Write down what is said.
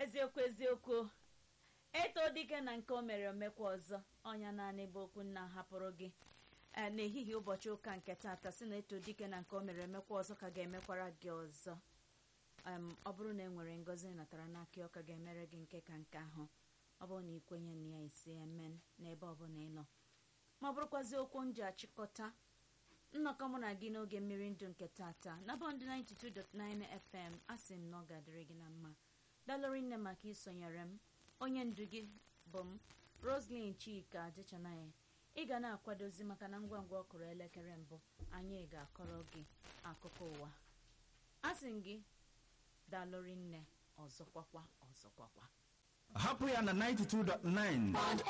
eziokwu eziokwu eto dike na nke o mere omekwa ọzọ ọnya naanị bụ okwu nna hapụrụ gị ee n'ehihie ụbọchị ụka nke taata si na eto dike na nke o mere emekwa ọzọ ka ga-emekwara gị ọzọ em ọ bụrụ na e nwere ngọzi ị natara n'aka ọ ka ga-emere gị nke ka nke ahụ ọ bụrụ na ikwenye na ya isi emen n'ebe ọbụla ị nọ ma ọ bụrụkwazi okwu m ji achịkọta nnọkọ mụ na gị n'oge mmiri ndụ nke tata na bọndụ 92.9 fm asị m na ọ ga-adịrị gị na mma dalụrị nne maka isonyere m onye ndu gị bụ m roslyn chika adịchanaghị ị ga na-akwadozi maka na ngwa ngwa ọ kụrụ elekere mbụ anyị ga-akọrọ gị akụkọ ụwa asị m gị dalụrị nne ọzọkwakwa ọzọkwakwa hapụ ya na 92.9